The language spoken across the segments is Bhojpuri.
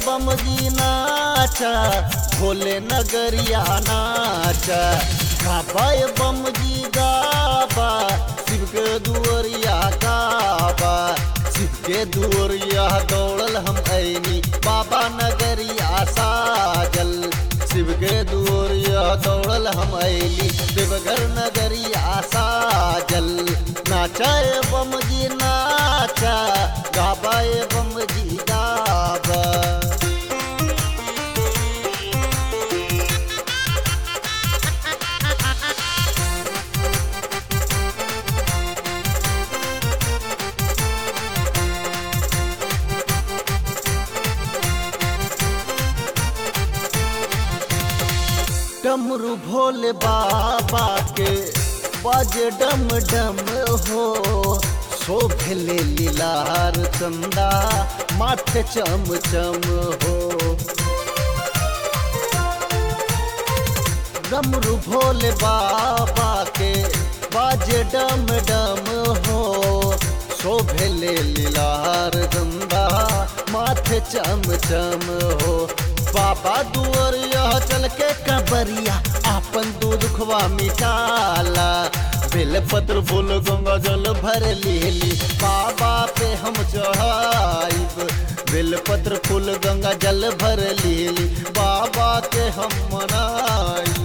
बम जी नाचा भोले नगरिया नाचा गाबाए बम जी गाबा शिव के दुअरिया गाबा शिव के दुअरिया दौड़ल हम ऐनी बाबा नगरिया साजल शिव के दुअरिया दौड़ल हम ऐली देवघर नगरिया साजल नाचाए बम जी नाचा गाबाए बम जी गाबा डमरू भोले बाबा के बाजे डम डम हो शोभले लीलार चंदा माथे चम चम हो डमरू भोले बाबा के बाजे डम डम हो शोभले लीलार चंदा माथे चम चम हो बाबा दुअरिया चल के कबरिया आपन दूध खुआ मिटाला बेल पत्र फूल गंगा जल भर लेली बाबा पे हम चढ़ाइब बेल पत्र फूल गंगा जल भर लेली बाबा के हम मनाइब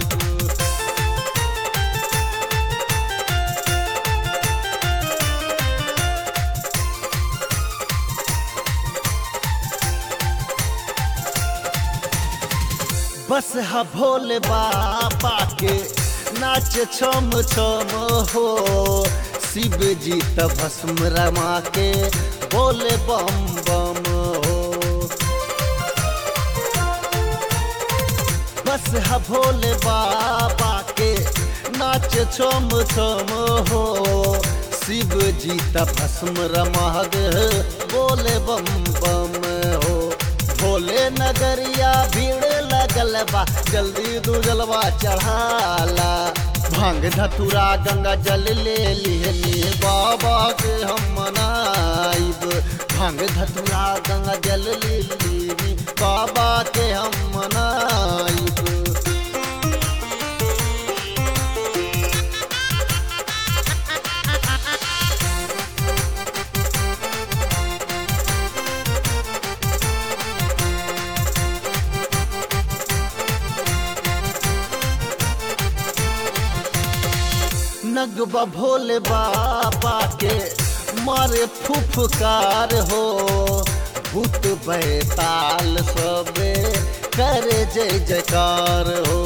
बस हा भोले बाबा के नाच छम छम हो शिव जी त भस्म रमा के बोले बम बम हो बस हा भोले बाबा के नाच छम छम हो शिव जी त भस्म रमा के बोले बम बम हो भोले नगरिया भीड़ लगल बा जल्दी दू जलवा चढ़ाला भांग धतुरा गंगा जल ले लिहनी बाबा के हम मनाइब भांग धतुरा गंगा जल ले लिहनी बाबा के हम मनाइब नगबा भोले बाबा के मारे फुफकार हो भूत बैताल सबे करे जय जयकार हो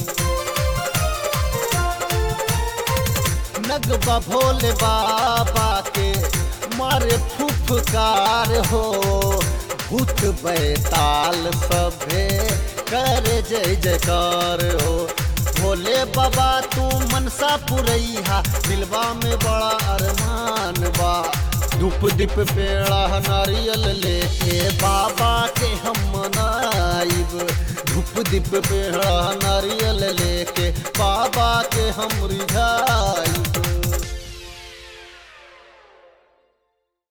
नगबा भोले बाबा के मारे फुफकार हो भूत बैताल सबे करे जय जयकार हो भोले बाबा तू मनसा पुरैहा दिलवा में बड़ा अरमान बा धूप दीप पेड़ा नारियल लेके बाबा के हम मनाइब धूप दीप पेड़ा नारियल लेके बाबा के हम रिझा